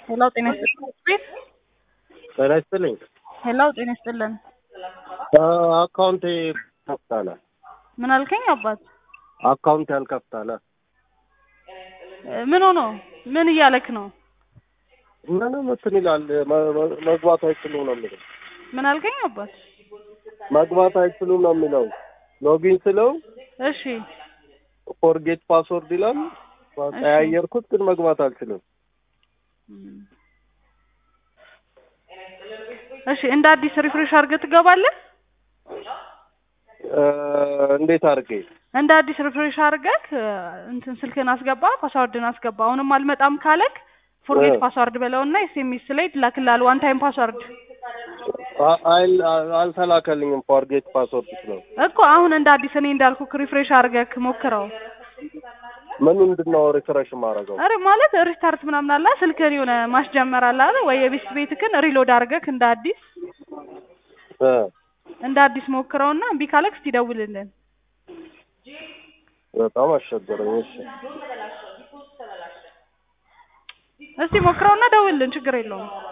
ሄሎ ጤና ይስጥልን ቤት ጤና ይስጥልኝ። ሄሎ ጤና ይስጥልን። አካውንቴ ከፍታለ ምን አልከኝ አባት? አካውንት ያልከፍታለ እ ምን ሆኖ ምን እያለክ ነው? ምንም እንትን ይላል መ- መ- መግባት አይችሉም ነው የሚለው ምን አልከኝ አባት? መግባት አይችሉም ነው የሚለው ሎጊን ስለው እሺ ፎርጌት ፓስወርድ ይላል ቀያየርኩት ግን መግባት አልችልም እሺ እንደ አዲስ ሪፍሬሽ አድርገህ ትገባለህ። እ እንዴት አድርጌ እንደ አዲስ ሪፍሬሽ አድርገህ እ እንትን ስልክህን አስገባ፣ ፓስዋርድን አስገባ። አሁንም አልመጣም ካለክ ፎርጌት እ። ፓስዋርድ በለውና ኤስኤምኤስ ላይ ትላክልሃል ዋን ታይም ፓስዋርድ አ- አይል- አ- አልተላከልኝም ፎርጌት ፓስወርድ ስለው እኮ አሁን እንደ አዲስ እኔ እንዳልኩክ ሪፍሬሽ አድርገህ ሞክረው። ምን ምንድን ነው ሪፍሬሽ የማደርገው? አረ ማለት ሪስታርት ምናምን አለ ስልክህን የሆነ ማስጀመር አለ አይደል? ወይ የቤት ቤትክን ሪሎድ አድርገህ እንደ አዲስ እ እንደ አዲስ ሞክረውና እምቢ ካለክ እስቲ ደውልልን። በጣም አስቸገረኝ። እሺ እስቲ ሞክረውና ደውልልን፣ ችግር የለውም።